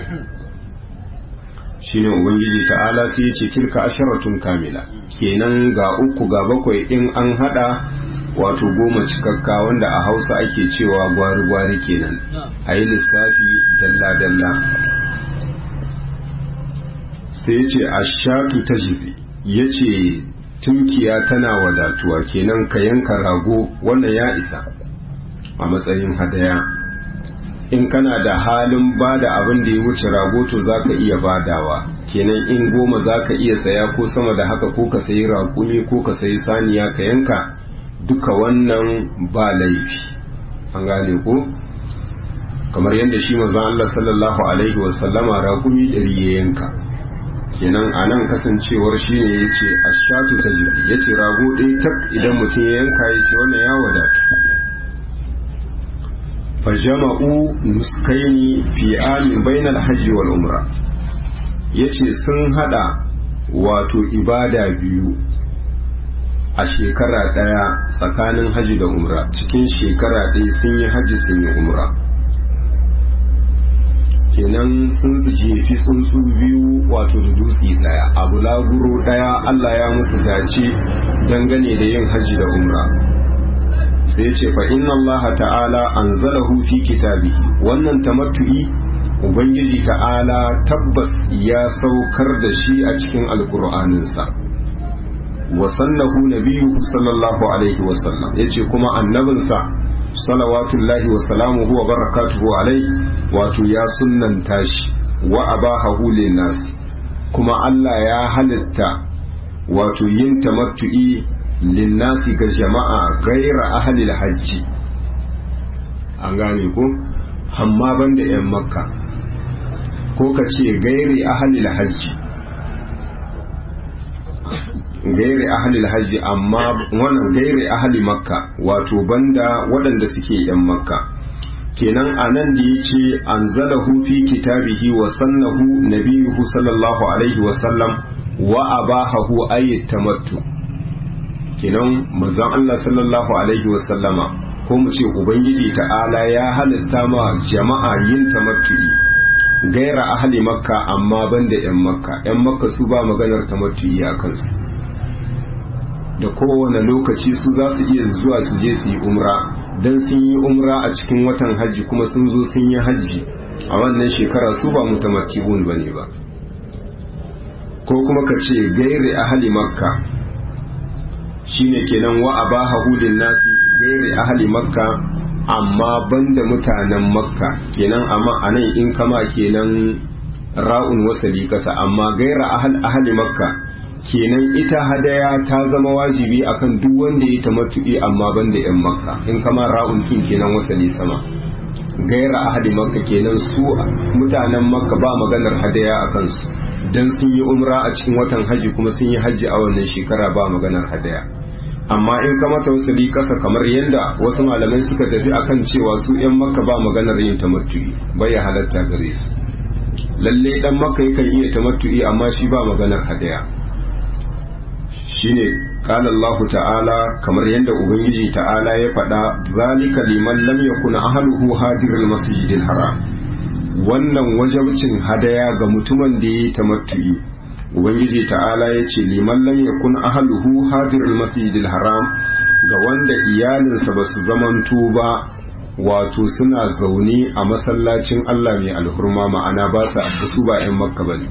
shine ubangiji ta'ala sai ya ce tilka asharatun kamila kenan ga uku ga bakwai in an hada wato goma cikakka wanda a hausa ake cewa gwari-gwari kenan a yi lissafi dalla-dalla sai ya ce a shatu ta jibi ya ce tunkiya tana wadatuwa kenan ka yanka rago wannan ya isa a matsayin hadaya in kana da halin ba da abin da ya wuce rago to za ka iya badawa kenan in goma za ka iya saya ko sama da haka ko ka sayi raƙumi ko ka sayi saniya ka yanka duka wannan ba laifi an gane ko kamar yadda shi mazan Allah sallallahu alaihi wasallama raƙumi ɗari ya yanka kenan a nan kasancewar shi ne ya ce a shatu ta jiki ya ce rago ɗaya tak idan mutum ya yanka ya ce wannan ya wadatu fajama'u nuskaini fi amin bainal hajji wal umra ya ce sun hada wato ibada biyu a shekara ɗaya tsakanin hajji da umra cikin shekara ɗaya sun yi hajji sun yi umra kenan sun su jefi tsuntsu biyu wato da dutse ɗaya abu laguro ɗaya allah ya musu dace dangane da yin hajji da umra sai ce fa inna allaha ta'ala anzalahu fi kitabihi wannan tamattu'i ubangiji ta'ala tabbas ya saukar da shi a cikin alkur'aninsa wa sannahu nabiyyu sallallahu alaihi wa sallam yace kuma annabinsa salawatullahi wa salamuhu wa barakatuhu alaihi wato ya sunnanta shi wa abahahu linnas kuma Allah ya halitta wato yin tamattu'i linnasi ga jama'a gaira ahalil hajji an gane ko amma banda 'yan makka ko ka ce gairi ahalil hajji gairi ahalil hajji amma wannan gairi ahali makka wato banda waɗanda suke 'yan makka kenan a nan da ya ce an zalahu fi kitabihi wa sannahu nabiyuhu sallallahu alaihi wasallam wa abahahu ayyat tamattu kenan manzon Allah sallallahu alaihi wasallama ko mu ce ubangiji ta'ala ya halitta ma jama'a yin tamattu'i gaira ahli makka amma banda yan makka yan makka su ba maganar tamattu'i a kansu da kowane lokaci su za su iya zuwa su je su yi umra dan sun yi umra a cikin watan hajji kuma sun zo sun yi hajji a wannan shekara su ba mutamatti'un bane ba ko kuma ka ce gairi ahli makka shine kenan wa abaha hulin nasi gairi ahli makka amma banda mutanen makka kenan amma anan in kama kenan ra'un wasali kasa amma gaira ahal ahli makka kenan ita hadaya ta zama wajibi akan duk wanda ya tamattu'i amma banda yan makka in kama ra'un kin kenan wasali sama gaira ahli makka kenan su mutanen makka ba maganar hadaya akan su dan sun yi umra a cikin watan haji kuma sun yi haji a wannan shekara ba maganar hadaya amma in ka mata wasu kasa kamar yadda wasu malamai suka tafi akan cewa su yan makka ba maganar yin tamattu'i bai ya halatta gare su lalle dan makka yakan iya tamattu'i amma shi ba maganar hadaya shine qala Allah ta'ala kamar yadda ubangiji ta'ala ya faɗa zalika liman lam yakuna ahluhu hadirul masjidil haram wannan wajabcin hadaya ga mutumin da ya yi tamattu'i ubangiji ta'ala ya ce liman lam yakun ahluhu hadirul masjidil haram ga wanda iyalinsa ba su zamanto ba wato suna zaune a masallacin Allah mai alhurma ma'ana ba su su ba 'yan makka bane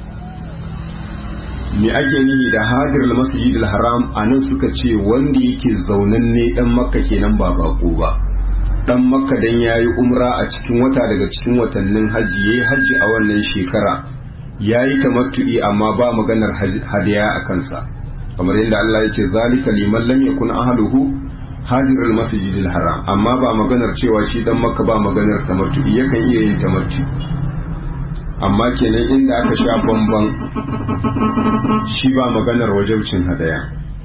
me ake nihi da hadirul masjidil haram anan suka ce wanda yake zaunanne dan makka kenan ba bako ba dan makka dan yayi umra a cikin wata daga cikin watannin haji yayi haji a wannan shekara yayi tamattu'i amma ba maganar hadiya a kansa kamar yadda Allah ya ce zalika liman lam yakun ahluhu hadirul masjidil haram amma ba maganar cewa shi dan makka ba maganar tamattu'i yakan iya yin tamattu amma kenan inda aka sha bamban shi ba maganar wajabcin hadaya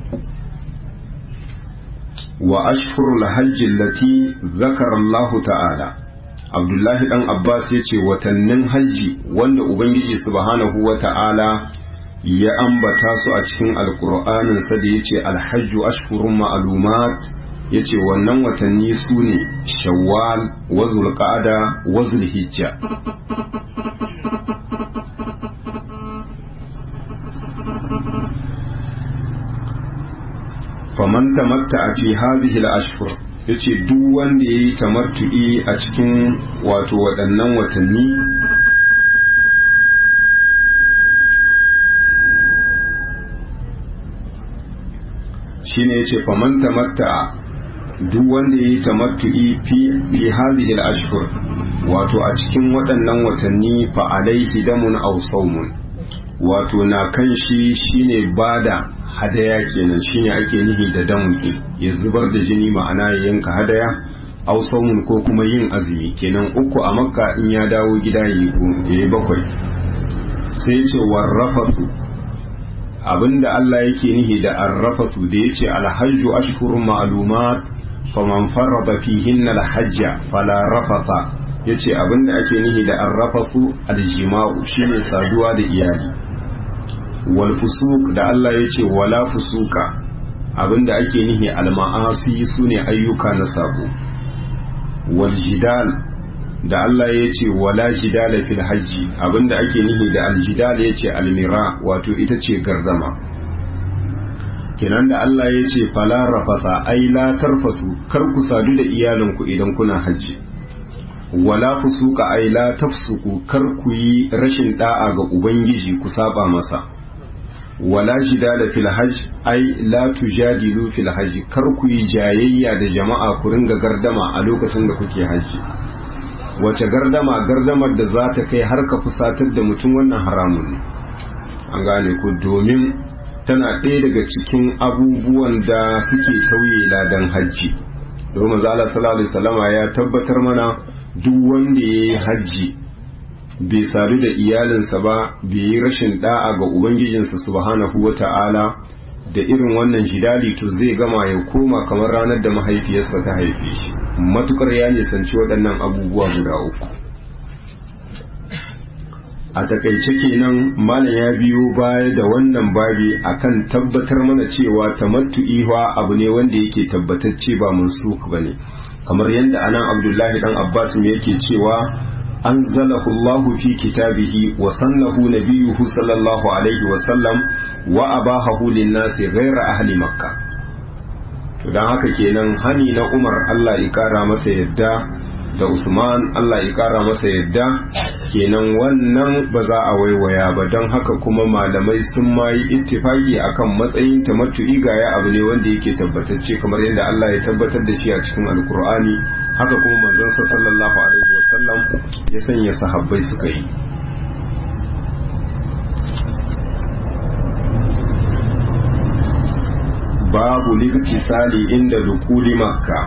wa ashhurul hajji allati zakara Allah ta'ala Abdullahi dan Abbas yace watannin hajji wanda Ubangiji subhanahu wa ta'ala ya ambata su a cikin alkur'anin sa da yace alhajju ashhurun ma'lumat yace wannan watanni su ne shawwal wa zulqa'ada wa zulhijja faman tamatta fi hadhihi al-ashhur yace duk wanda yayi tamattu'i a cikin wato waɗannan watanni shine yace faman tamatta duk wanda yayi tamattu'i fi fi hadhihi al-ashhur wato a cikin waɗannan watanni fa alaihi damun aw sawmun wato na kan shi shine bada hadaya kenan shine ake nihi da damuke ya zubar da jini ma'ana ya yanka hadaya aw sawmun ko kuma yin azumi kenan uku a makka in ya dawo gida ya yi bakwai sai ce warrafatu abinda Allah yake nihi da arrafatu da yace alhajju ashhurun ma'lumat faman farada fihinna alhajja fala rafata yace abinda ake nihi da arrafatu aljima'u shine saduwa da iyali wal fusuk da Allah yace wala fusuka abinda ake nihi alma'asi sune ayyuka na sabo wal jidal da Allah ya ce wala jidala fil hajji abinda ake nihi da aljidal ya ce almira wato ita ce gardama kenan da Allah ya ce fala rafasa ai la tarfasu kar ku sadu da iyalinku idan kuna hajji wala fusuka ai la tafsuku kar ku yi rashin da'a ga ubangiji ku saba masa wala jidala fil hajj ai la tujadilu fil hajj kar ku yi jayayya da jama'a ku ringa gardama a lokacin da kuke hajji wace gardama gardamar da za ta kai har ka fusatar da mutum wannan haramun ne an gane ku domin tana ɗaya daga cikin abubuwan da suke tauye ladan hajji domin zala sallallahu alaihi ya tabbatar mana duk wanda ya yi hajji bai sadu da iyalinsa ba bai yi rashin da'a ga ubangijinsa subhanahu wa ta'ala da irin wannan jidali to zai gama ya koma kamar ranar da mahaifiyarsa ta haife shi matukar ya nisanci waɗannan abubuwa guda uku a takaice kenan malam ya biyo baya da wannan babi akan tabbatar mana cewa tamattu'i wa abu ne wanda yake tabbatacce ba mansuk bane kamar yadda anan abdullahi dan abbas me yake cewa أنزله الله في كتابه وصنه نبيه صلى الله عليه وسلم وأباهه للناس غير أهل مكة dan haka kenan hani na Umar Allah ya kara masa yadda da Usman Allah ya kara masa yadda kenan wannan ba za a waiwaya ba don haka kuma malamai sun ma yi ittifaki akan matsayin tamattu'i ga ya abu ne wanda yake tabbatacce kamar yadda Allah ya tabbatar da shi a cikin Alkur'ani haka kuma manzon sa sallallahu alaihi wasallam ya sanya sahabbai suka yi babu liktisali inda dukuli makka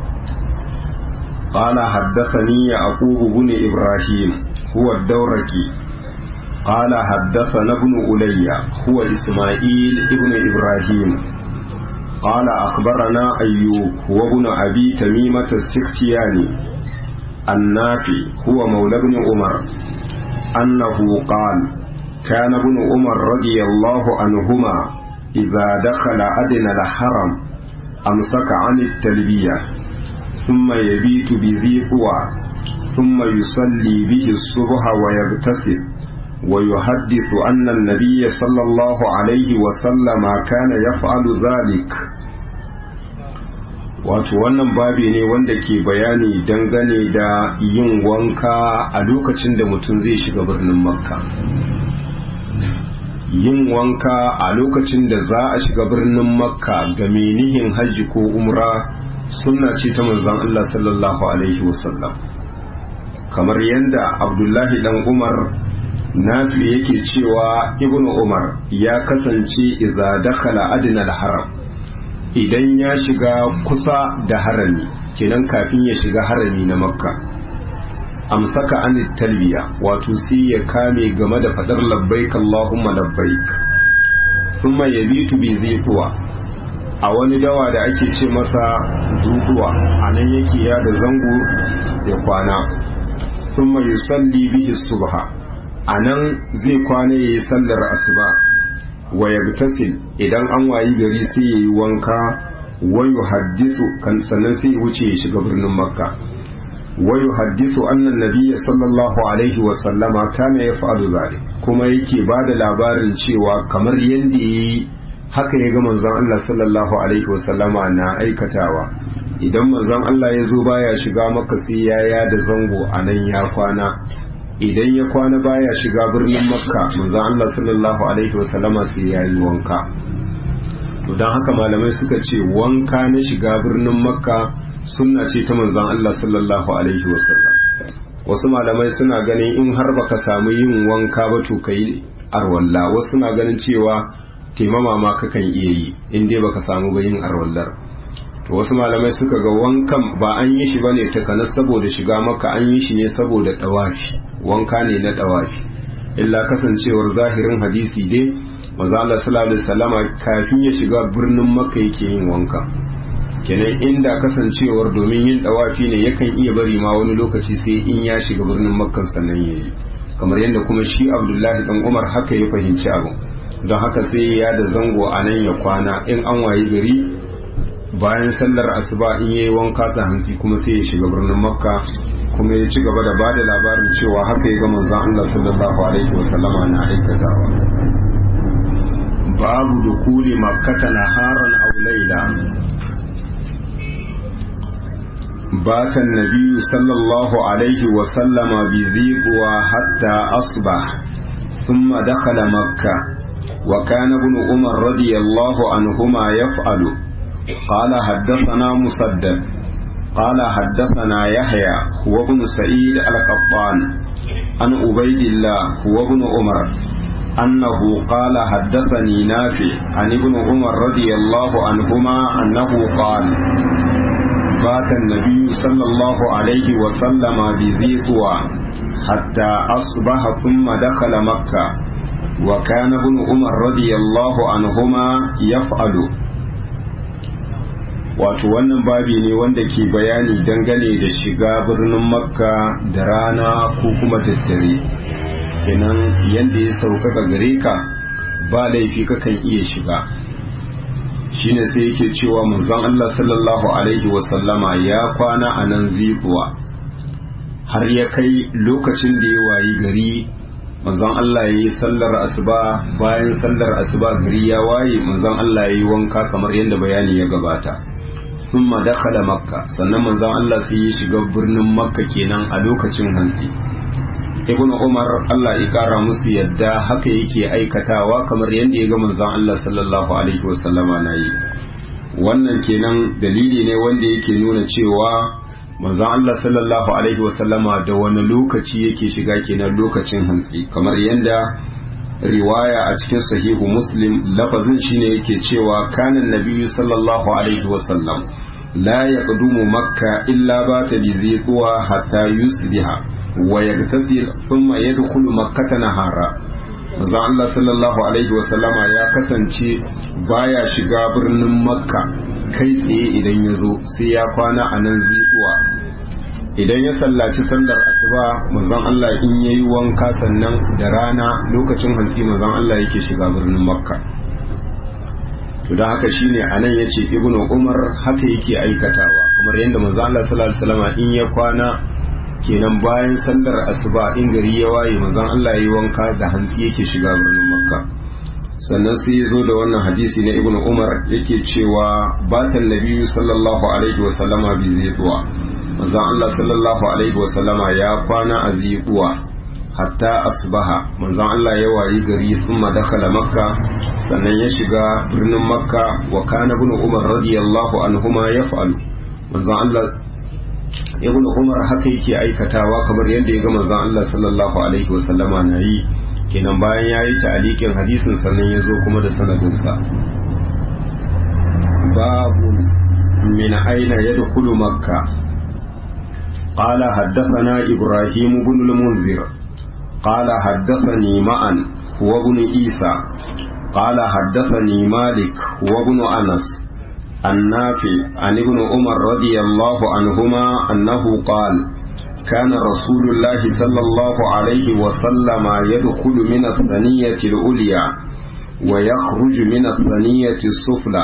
قال حدثني يعقوب بن إبراهيم هو الدوركي قال حدثنا ابن ألي هو إسماعيل ابن إبراهيم قال أخبرنا أيوب هو ابن أبي تميمة السختياني النافي هو مولى ابن عمر أنه قال كان ابن عمر رضي الله عنهما إذا دخل أدنى الحرم أمسك عن التلبية ثم يبيت بذي قوى ثم يصلي به الصبح ويغتسل ويحدث أن النبي صلى الله عليه وسلم كان يفعل ذلك wato wannan babi ne wanda ke bayani dangane da yin wanka a lokacin da mutum zai shiga birnin makka yin wanka a lokacin da za a shiga birnin makka ga menihin hajji ko umra sunna ce ta manzon Allah sallallahu alaihi wasallam kamar yadda abdullahi dan umar nafi yake cewa ibnu umar ya kasance idza dakhala adnal haram idan ya shiga kusa da harami kenan kafin ya shiga harami na makka amsaka an talbiya wato sai ya kame game da fadar labbaik allahumma labbaik thumma yabitu bi zituwa a wani dawa da ake ce masa zutuwa anan yake ya da zango ya kwana thumma yusalli bihi subha anan zai kwana yayi sallar asuba wa yagtasil idan an wayi gari sai yayi wanka wa yuhaddisu kan sannan sai wuce ya shiga birnin makka wa yuhaddisu anna nabiyya sallallahu alaihi wa sallama kana yaf'alu zalik kuma yake bada labarin cewa kamar yanda yayi haka ya ga manzon Allah sallallahu alaihi wa sallama na aikatawa idan manzon Allah ya zo baya shiga makka sai ya yada zango anan ya kwana idan ya kwana baya shiga birnin makka manzon Allah sallallahu alaihi wasallama sai ya yi wanka to don haka malamai suka ce wanka na shiga birnin makka sunna ce ta manzon Allah sallallahu alaihi wasallam wasu malamai suna ganin in har baka samu yin wanka ba to kai arwalla wasu suna ganin cewa taimama ma kakan iya yi in dai baka samu ba yin arwallar to wasu malamai suka ga wankan ba an yi shi bane takanas saboda shiga maka an yi shi ne saboda dawafi wanka ne na dawafi illa kasancewar zahirin hadisi dai manzo Allah sallallahu alaihi wasallama kafin ya shiga birnin makka yake yin wanka kenan inda kasancewar domin yin dawafi ne yakan iya bari ma wani lokaci sai in ya shiga birnin makka sannan yayi kamar yadda kuma shi Abdullahi dan Umar haka ya fahimci abu don haka sai ya da zango a nan ya kwana in an wayi gari bayan sallar asuba in yayi wanka sa hansi kuma sai ya shiga birnin makka kuma ya ci gaba da bada labarin cewa haka ya ga manzon Allah sallallahu alaihi wasallama na aikatawa babu dukuli makkata naharan aw layla بات النبي صلى الله عليه وسلم بذيبوا حتى أصبح ثم دخل مكة وكان ابن عمر رضي الله عنهما يفعل قال حدثنا مسدد قال حدثنا يحيى هو ابن سعيد القطان عن عبيد الله هو ابن عمر أنه قال حدثني نافع عن ابن عمر رضي الله عنهما أنه قال بات النبي صلى الله عليه وسلم بذي طوى حتى أصبح ثم دخل مكة وكان ابن عمر رضي الله عنهما يفعل wato wannan babi ne wanda ke bayani dangane da shiga birnin makka da rana ko kuma daddare kenan yadda ya sauƙaƙa gare ka ba laifi kakan iya shiga shine sai yake cewa manzon Allah sallallahu alaihi wasallama ya kwana a nan zibuwa har ya kai lokacin da ya wayi gari manzon Allah ya yi sallar asuba bayan sallar asuba gari ya waye manzon Allah ya yi wanka kamar yadda bayani ya gabata thumma dakhala makka sannan manzon Allah sai ya shiga birnin makka kenan a lokacin hantsi ibnu umar Allah ya kara musu yadda haka yake aikatawa kamar yadda ya ga manzon Allah sallallahu alaihi wasallama na yi wannan kenan dalili ne wanda yake nuna cewa manzon Allah sallallahu alaihi wasallama da wani lokaci yake shiga kenan lokacin hantsi kamar yadda riwaya a cikin sahihu muslim lafazin shine yake cewa kanan nabiyyu sallallahu alaihi wasallam la yaqdumu makka illa bata bi ziqwa hatta yusbiha wa yagtasil thumma yadkhulu makkata nahara manzo Allah sallallahu alaihi wasallama ya kasance baya shiga birnin makka kai tsaye idan ya zo sai ya kwana a nan ziqwa idan ya sallaci sallar asuba manzon Allah in yayi wanka sannan da rana lokacin hantsi manzon Allah yake shiga birnin makka to da haka shine anan yace ibnu umar haka yake aikatawa kamar yadda manzon Allah sallallahu alaihi wasallam in ya kwana kenan bayan sallar asuba in gari ya waye manzon Allah yayi wanka da hantsi yake shiga birnin makka sannan sai ya zo da wannan hadisi na ibnu umar yake cewa batan nabiyyu sallallahu alaihi wasallama bi zituwa manzon Allah sallallahu alaihi wasallama ya kwana a zituwa hatta asbaha manzon Allah ya wayi gari thumma dakhala makka sannan ya shiga birnin makka wa kana ibn umar radiyallahu anhuma yaf'alu manzon Allah ibn umar haka yake aikatawa kamar yadda ya ga manzon Allah sallallahu alaihi wasallama na yi kenan bayan ya yi ta'alikin hadisin sannan ya zo kuma da sanadinsa babu min aina yadkhulu makka قال حدثنا إبراهيم بن المنذر قال حدثني معا هو ابن عيسى قال حدثني مالك وابن أنس النافع عن ابن عمر رضي الله عنهما أنه قال كان رسول الله صلى الله عليه وسلم يدخل من الثنية العليا ويخرج من الثنية السفلى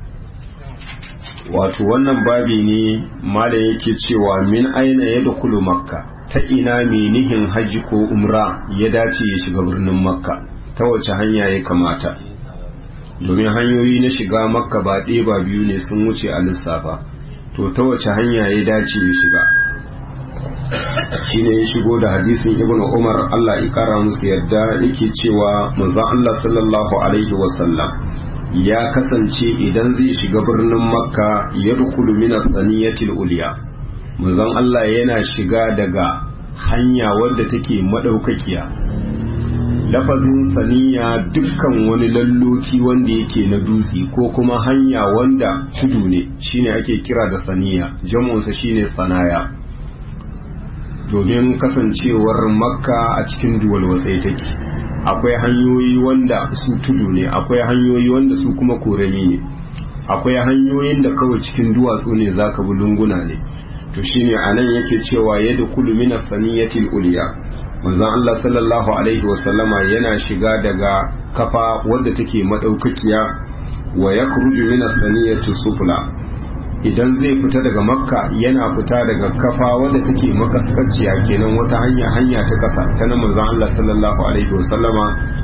wato wannan babi ne mala yake cewa min aina ya dukulu makka ta ina menihin hajji ko umra ya dace ya shiga birnin makka ta wace hanya ya kamata domin hanyoyi na shiga makka ba ɗaya ba biyu ne sun wuce a lissafa to ta wace hanya ya dace ya shiga shine ya shigo da hadisin ibn umar allah ya kara musu yadda yake cewa manzon allah sallallahu alaihi wasallam ya kasance idan zai shiga birnin makka ya dukulu min saniyatil uliya manzon allah yana shiga daga hanya wadda take madaukakiya lafazin saniya dukkan wani lalloki wanda yake na dutse ko kuma hanya wanda tudu ne shine ake kira da saniya jamunsa shine sanaya domin kasancewar makka a cikin duwal watsai take akwai hanyoyi wanda su tudu ne akwai hanyoyi wanda su kuma korami ne akwai hanyoyin da kawai cikin duwatsu ne zaka bi lunguna ne to shine anan yake cewa yadda kulu min saniyatil uliya manzon Allah sallallahu alaihi wasallama yana shiga daga kafa wadda take madaukakiya wa yakhruju min saniyati sufla idan zai fita daga makka yana fita daga kafa wadda take makaskaciya kenan wata hanya hanya ta kasa ta na manzon Allah sallallahu alaihi wasallama